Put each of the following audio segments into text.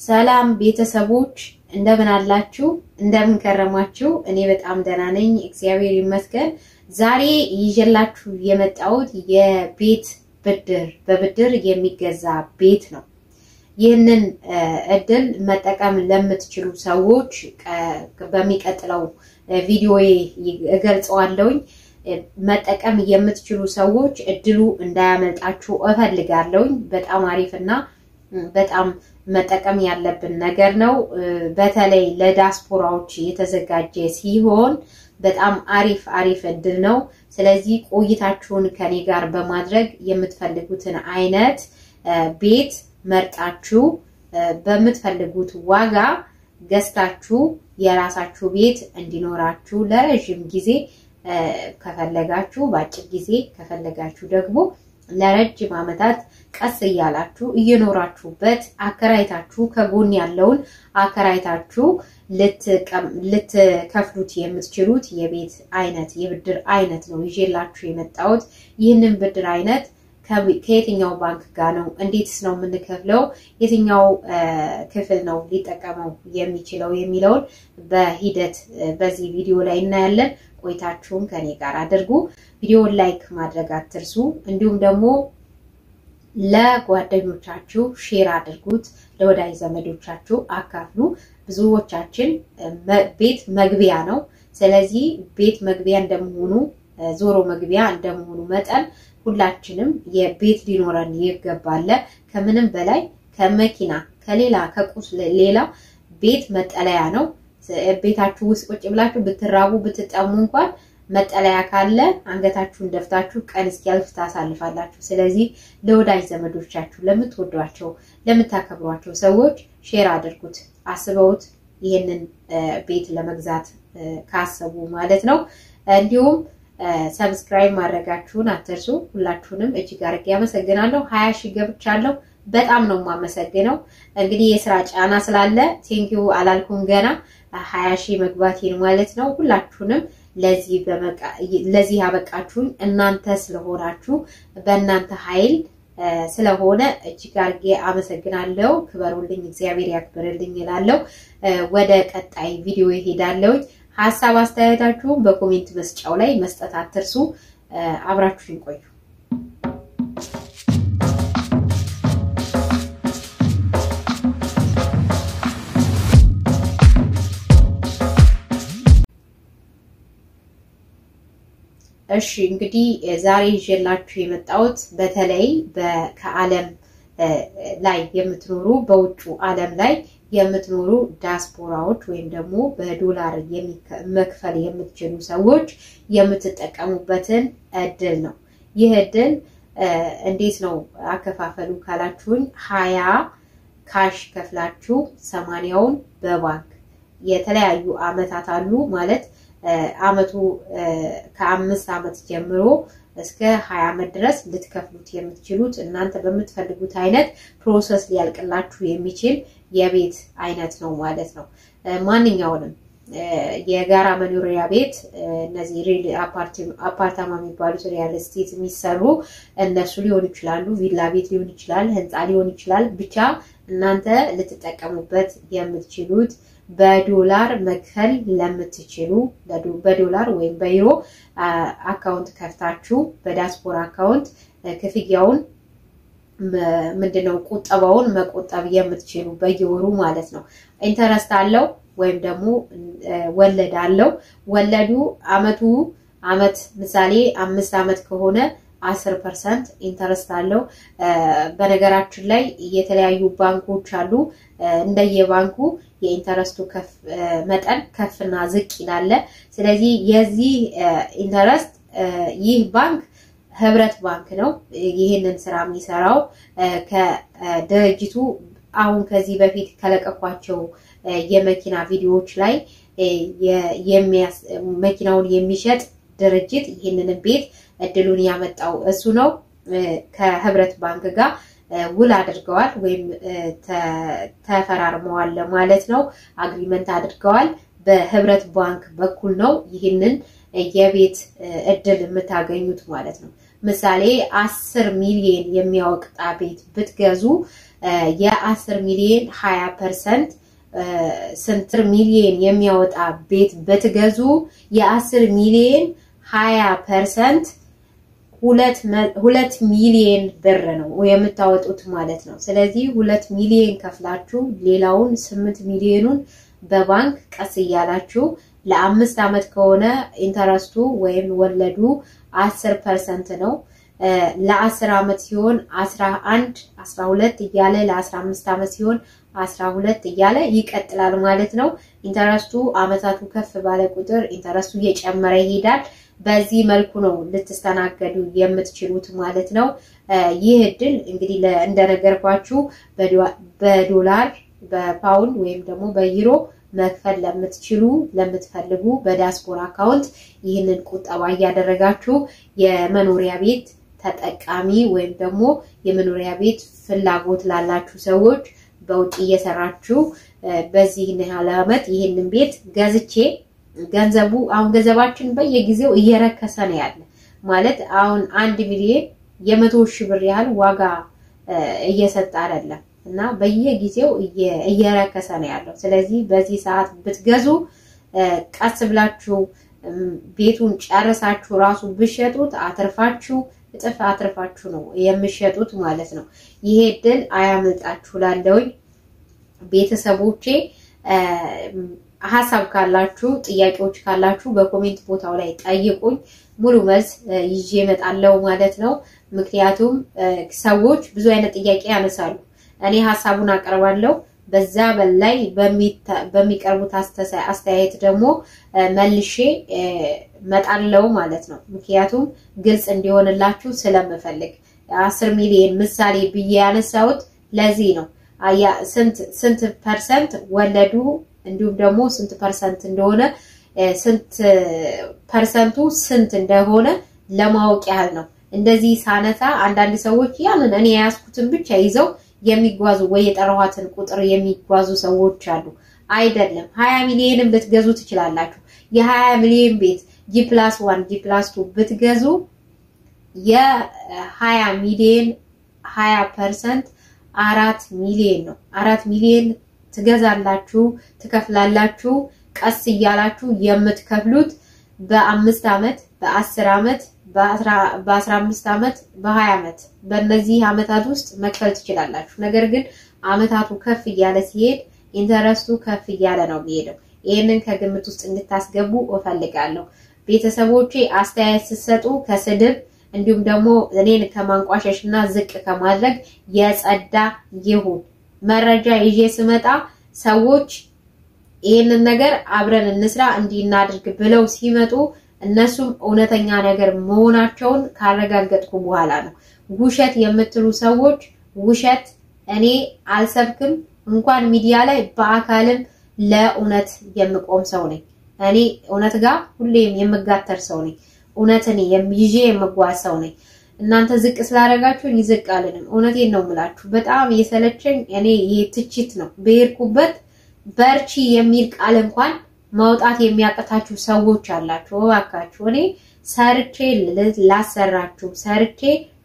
ሰላም ቤተሰቦች እንደምን አላችሁ? እንደምን ከረማችሁ? እኔ በጣም ደህና ነኝ፣ እግዚአብሔር ይመስገን። ዛሬ ይዤላችሁ የመጣሁት የቤት ብድር በብድር የሚገዛ ቤት ነው። ይህንን እድል መጠቀም ለምትችሉ ሰዎች በሚቀጥለው ቪዲዮ እገልጸዋለሁኝ። መጠቀም የምትችሉ ሰዎች እድሉ እንዳያመልጣችሁ እፈልጋለሁኝ። በጣም አሪፍና በጣም መጠቀም ያለብን ነገር ነው። በተለይ ለዲያስፖራዎች የተዘጋጀ ሲሆን በጣም አሪፍ አሪፍ እድል ነው። ስለዚህ ቆይታችሁን ከኔ ጋር በማድረግ የምትፈልጉትን አይነት ቤት መርጣችሁ በምትፈልጉት ዋጋ ገዝታችሁ የራሳችሁ ቤት እንዲኖራችሁ ለረዥም ጊዜ ከፈለጋችሁ በአጭር ጊዜ ከፈለጋችሁ ደግሞ ለረጅም ዓመታት ቀስ እያላችሁ እየኖራችሁበት አከራይታችሁ ከጎን ያለውን አከራይታችሁ ልትከፍሉት የምትችሉት የቤት አይነት የብድር አይነት ነው ይዤላችሁ የመጣሁት። ይህንን ብድር አይነት ከየትኛው ባንክ ጋር ነው? እንዴትስ ነው የምንከፍለው? የትኛው ክፍል ነው ሊጠቀመው የሚችለው የሚለውን በሂደት በዚህ ቪዲዮ ላይ እናያለን። ቆይታችሁን ከኔ ጋር አድርጉ። ቪዲዮውን ላይክ ማድረግ አትርሱ። እንዲሁም ደግሞ ለጓደኞቻችሁ ሼር አድርጉት፣ ለወዳጅ ዘመዶቻችሁ አካፍሉ። ብዙዎቻችን ቤት መግቢያ ነው። ስለዚህ ቤት መግቢያ እንደመሆኑ ዞሮ መግቢያ እንደመሆኑ መጠን ሁላችንም የቤት ሊኖረን ይገባል። ከምንም በላይ ከመኪና ከሌላ ከቁስ ሌላ ቤት መጠለያ ነው። ቤታችሁ ውስጥ ቁጭ ብላችሁ ብትራቡ ብትጠሙ እንኳን መጠለያ ካለ አንገታችሁን ደፍታችሁ ቀን እስኪያልፍ ታሳልፋላችሁ። ስለዚህ ለወዳጅ ዘመዶቻችሁ፣ ለምትወዷቸው፣ ለምታከብሯቸው ሰዎች ሼር አድርጉት። አስበውት ይህንን ቤት ለመግዛት ካሰቡ ማለት ነው። እንዲሁም ሰብስክራይብ ማድረጋችሁን አትርሱ። ሁላችሁንም እጅግ አድርጌ አመሰግናለሁ። ሀያ ሺህ ገብቻለሁ። በጣም ነው የማመሰግነው። እንግዲህ የስራ ጫና ስላለ ቴንኪው አላልኩም ገና ሀያ ሺህ መግባቴን ማለት ነው። ሁላችሁንም ለዚህ ያበቃችሁኝ እናንተ ስለሆናችሁ በእናንተ ኃይል ስለሆነ እጅግ አድርጌ አመሰግናለሁ። ክበሩልኝ፣ እግዚአብሔር ያክብርልኝ እላለሁ። ወደ ቀጣይ ቪዲዮ ይሄዳለሁኝ። ሀሳብ አስተያየታችሁን በኮሜንት መስጫው ላይ መስጠት አትርሱ። አብራችሁን ቆዩ። እሺ እንግዲህ ዛሬ ይዤላችሁ የመጣሁት በተለይ ከዓለም ላይ የምትኖሩ በውጩ ዓለም ላይ የምትኖሩ ዲያስፖራዎች ወይም ደግሞ በዶላር መክፈል የምትችሉ ሰዎች የምትጠቀሙበትን እድል ነው። ይህ እድል እንዴት ነው አከፋፈሉ ካላችሁኝ፣ ሀያ ካሽ ከፍላችሁ ሰማንያውን በባንክ የተለያዩ አመታት አሉ ማለት አመቱ ከአምስት አመት ጀምሮ እስከ ሀያ አመት ድረስ ልትከፍሉት የምትችሉት እናንተ በምትፈልጉት አይነት ፕሮሰስ ሊያልቅላችሁ የሚችል የቤት አይነት ነው ማለት ነው። ማንኛውንም የጋራ መኖሪያ ቤት እነዚህ ሪል አፓርታማ የሚባሉት ሪያል ስቴት የሚሰሩ እነሱ ሊሆኑ ይችላሉ። ቪላ ቤት ሊሆን ይችላል፣ ህንፃ ሊሆን ይችላል። ብቻ እናንተ ልትጠቀሙበት የምትችሉት በዶላር መክፈል ለምትችሉ በዶላር ወይም በዩሮ አካውንት ከፍታችሁ በዲያስፖራ አካውንት ክፍያውን ምንድነው ቁጠባውን መቆጠብ የምትችሉ በየወሩ ማለት ነው። ኢንተረስት አለው ወይም ደግሞ ወለድ አለው። ወለዱ አመቱ አመት ምሳሌ አምስት አመት ከሆነ አስር ፐርሰንት ኢንተረስት አለው። በነገራችን ላይ የተለያዩ ባንኮች አሉ። እንደየባንኩ የኢንተረስቱ መጠን ከፍና ዝቅ ይላል። ስለዚህ የዚህ ኢንተረስት ይህ ባንክ ህብረት ባንክ ነው። ይህንን ስራ የሚሰራው ከድርጅቱ አሁን ከዚህ በፊት ከለቀኳቸው የመኪና ቪዲዮዎች ላይ መኪናውን የሚሸጥ ድርጅት ይህንን ቤት እድሉን ያመጣው እሱ ነው። ከህብረት ባንክ ጋር ውል አድርገዋል ወይም ተፈራርመዋል ማለት ነው። አግሪመንት አድርገዋል። በህብረት ባንክ በኩል ነው ይህንን የቤት እድል የምታገኙት ማለት ነው። ምሳሌ አስር ሚሊዮን የሚያወጣ ቤት ብትገዙ የአስር ሚሊዮን ሀያ ፐርሰንት ስንት ሚሊዮን የሚያወጣ ቤት ብትገዙ የአስር ሚሊዮን ሀያ ፐርሰንት ሁለት ሚሊዮን ብር ነው የምታወጡት ማለት ነው። ስለዚህ ሁለት ሚሊዮን ከፍላችሁ ሌላውን ስምንት ሚሊዮኑን በባንክ ቀስ እያላችሁ ለአምስት ዓመት ከሆነ ኢንተረስቱ ወይም ወለዱ አስር ፐርሰንት ነው። ለአስር ዓመት ሲሆን አስራ አንድ አስራ ሁለት እያለ ለአስራ አምስት ዓመት ሲሆን አስራ ሁለት እያለ ይቀጥላል ማለት ነው። ኢንተረስቱ ዓመታቱ ከፍ ባለ ቁጥር ኢንተረስቱ እየጨመረ ይሄዳል። በዚህ መልኩ ነው ልትስተናገዱ የምትችሉት ማለት ነው። ይህ እድል እንግዲህ እንደነገርኳችሁ በዶላር በፓውንድ ወይም ደግሞ በዩሮ መክፈል ለምትችሉ ለምትፈልጉ በዲያስፖራ አካውንት ይህንን ቁጠባ እያደረጋችሁ የመኖሪያ ቤት ተጠቃሚ ወይም ደግሞ የመኖሪያ ቤት ፍላጎት ላላችሁ ሰዎች በውጭ እየሰራችሁ በዚህ ያህል ዓመት ይህንን ቤት ገዝቼ ገንዘቡ አሁን ገንዘባችን በየጊዜው እየረከሰ ነው ያለ ማለት አሁን አንድ ሚሊዮን የመቶ ሺህ ብር ያህል ዋጋ እየሰጠ አይደለም እና በየጊዜው እየረከሰ ነው ያለው። ስለዚህ በዚህ ሰዓት ብትገዙ ቀስ ብላችሁ ቤቱን ጨርሳችሁ ራሱ ብሸጡት አትርፋችሁ እጥፍ አትርፋችሁ ነው የምሸጡት ማለት ነው። ይሄ እድል አያመልጣችሁ ላለውኝ ቤተሰቦቼ ሀሳብ ካላችሁ ጥያቄዎች ካላችሁ በኮሜንት ቦታው ላይ ጠይቁኝ። ሙሉ መልስ ይዤ እመጣለሁ ማለት ነው። ምክንያቱም ሰዎች ብዙ አይነት ጥያቄ ያነሳሉ። እኔ ሀሳቡን አቀርባለሁ። በዛ በላይ በሚቀርቡት አስተያየት ደግሞ መልሼ መጣለው ማለት ነው። ምክንያቱም ግልጽ እንዲሆንላችሁ ስለምፈልግ አስር ሚሊዮን ምሳሌ ብዬ ያነሳሁት ለዚህ ነው። ስንት ፐርሰንት ወለዱ እንዲሁም ደግሞ ስንት ፐርሰንት እንደሆነ ስንት ፐርሰንቱ ስንት እንደሆነ ለማወቅ ያህል ነው። እንደዚህ ሳነሳ አንዳንድ ሰዎች ያንን እኔ የያዝኩትን ብቻ ይዘው የሚጓዙ ወይ የጠራኋትን ቁጥር የሚጓዙ ሰዎች አሉ። አይደለም ሀያ ሚሊዮንም ልትገዙ ትችላላችሁ። የሀያ ሚሊዮን ቤት ጂ ፕላስ ዋን ጂ ፕላስ ቱ ብትገዙ የሀያ ሚሊዮን ሀያ ፐርሰንት አራት ሚሊዮን ነው። አራት ሚሊዮን ትገዛላችሁ፣ ትከፍላላችሁ። ቀስ እያላችሁ የምትከፍሉት በአምስት ዓመት በአስር ዓመት በአስራ አምስት ዓመት በሀያ ዓመት በእነዚህ ዓመታት ውስጥ መክፈል ትችላላችሁ። ነገር ግን ዓመታቱ ከፍ እያለ ሲሄድ ኢንተረስቱ ከፍ እያለ ነው የሚሄደው። ይህንን ከግምት ውስጥ እንድታስገቡ እፈልጋለሁ። ቤተሰቦቼ አስተያየት ስትሰጡ ከስድብ እንዲሁም ደግሞ እኔን ከማንቋሸሽ እና ዝቅ ከማድረግ የጸዳ ይሁን። መረጃ ይዤ ስመጣ ሰዎች ይህንን ነገር አብረን እንስራ እንዲህ እናድርግ ብለው ሲመጡ እነሱም እውነተኛ ነገር መሆናቸውን ካረጋገጥኩ በኋላ ነው። ውሸት የምትሉ ሰዎች ውሸት እኔ አልሰብክም። እንኳን ሚዲያ ላይ በአካልም ለእውነት የምቆም ሰው ነኝ። እኔ እውነት ጋር ሁሌም የምጋተር ሰው ነኝ። እውነትን ይዤ የምጓዝ ሰው ነኝ። እናንተ ዝቅ ስላደረጋችሁኝ ዝቅ አልንም። እውነቴን ነው የምላችሁ። በጣም የሰለቸኝ እኔ ይሄ ትችት ነው። በሄድኩበት በርቺ የሚል ቃል እንኳን ማውጣት የሚያቀታችሁ ሰዎች አላችሁ። እባካችሁ እኔ ሰርቼ ላሰራችሁ ሰርቼ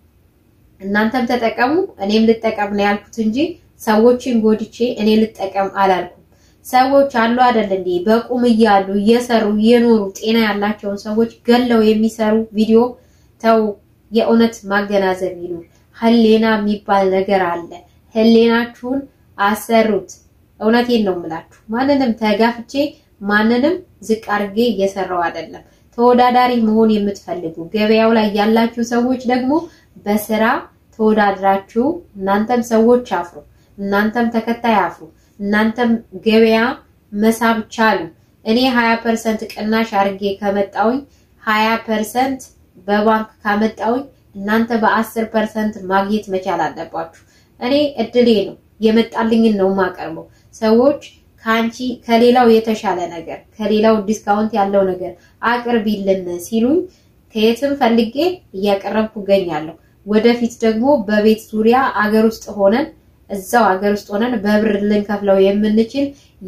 እናንተም ተጠቀሙ እኔም ልጠቀም ነው ያልኩት እንጂ ሰዎችን ጎድቼ እኔ ልጠቀም አላልኩም። ሰዎች አሉ አይደል እንዴ በቁም እያሉ እየሰሩ እየኖሩ ጤና ያላቸውን ሰዎች ገለው የሚሰሩ ቪዲዮ ተው። የእውነት ማገናዘብ ይኑር። ህሌና የሚባል ነገር አለ። ህሌናችሁን አሰሩት። እውነቴን ነው የምላችሁ። ማንንም ተጋፍቼ ማንንም ዝቅ አድርጌ እየሰራው አይደለም። ተወዳዳሪ መሆን የምትፈልጉ ገበያው ላይ ያላችሁ ሰዎች ደግሞ በስራ ተወዳድራችሁ እናንተም ሰዎች አፍሩ፣ እናንተም ተከታይ አፍሩ፣ እናንተም ገበያ መሳብ ቻሉ። እኔ 20 ፐርሰንት ቅናሽ አድርጌ ከመጣውኝ 20 ፐርሰንት በባንክ ካመጣውኝ እናንተ በ10 ፐርሰንት ማግኘት መቻል አለባችሁ። እኔ እድሌ ነው የመጣልኝን ነው የማቀርበው። ሰዎች ከአንቺ ከሌላው የተሻለ ነገር ከሌላው ዲስካውንት ያለው ነገር አቅርቢልን ሲሉኝ ከየትም ፈልጌ እያቀረብኩ እገኛለሁ። ወደፊት ደግሞ በቤት ዙሪያ አገር ውስጥ ሆነን እዛው አገር ውስጥ ሆነን በብር ልንከፍለው የምንችል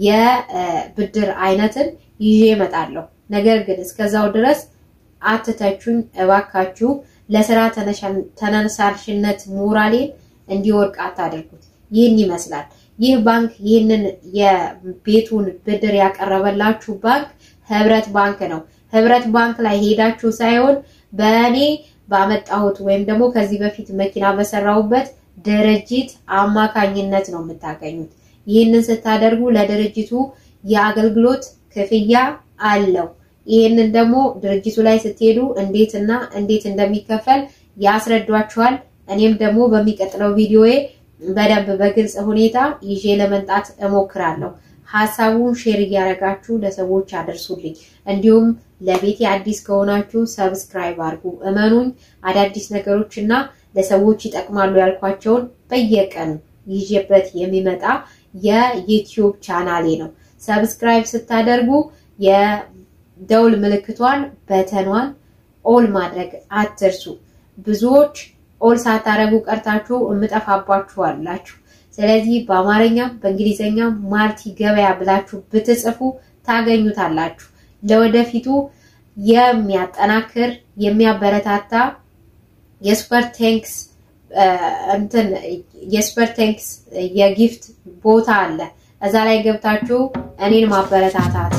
የብድር አይነትን ይዤ እመጣለሁ። ነገር ግን እስከዛው ድረስ አትተቹኝ እባካችሁ። ለስራ ተነሳሽነት ሞራሌን እንዲወርቅ አታድርጉት። ይህን ይመስላል። ይህ ባንክ ይህንን የቤቱን ብድር ያቀረበላችሁ ባንክ ህብረት ባንክ ነው። ህብረት ባንክ ላይ ሄዳችሁ ሳይሆን በእኔ ባመጣሁት ወይም ደግሞ ከዚህ በፊት መኪና በሰራሁበት ድርጅት አማካኝነት ነው የምታገኙት። ይህንን ስታደርጉ ለድርጅቱ የአገልግሎት ክፍያ አለው። ይህንን ደግሞ ድርጅቱ ላይ ስትሄዱ እንዴት እና እንዴት እንደሚከፈል ያስረዷችኋል። እኔም ደግሞ በሚቀጥለው ቪዲዮዬ በደንብ በግልጽ ሁኔታ ይዤ ለመምጣት እሞክራለሁ። ሀሳቡን ሼር እያደረጋችሁ ለሰዎች አደርሱልኝ። እንዲሁም ለቤቴ አዲስ ከሆናችሁ ሰብስክራይብ አድርጉ። እመኑኝ አዳዲስ ነገሮች እና ለሰዎች ይጠቅማሉ ያልኳቸውን በየቀኑ ይዤበት የሚመጣ የዩቲዩብ ቻናሌ ነው። ሰብስክራይብ ስታደርጉ የደውል ምልክቷን በተኗን ኦል ማድረግ አትርሱ። ብዙዎች ኦል ሳታደርጉ ቀርታችሁ እምጠፋባችሁ አላችሁ። ስለዚህ በአማርኛም በእንግሊዝኛም ማርቲ ገበያ ብላችሁ ብትጽፉ ታገኙታላችሁ። ለወደፊቱ የሚያጠናክር የሚያበረታታ የሱፐር ቴንክስ እንትን የሱፐር ቴንክስ የጊፍት ቦታ አለ። እዛ ላይ ገብታችሁ እኔን ማበረታታት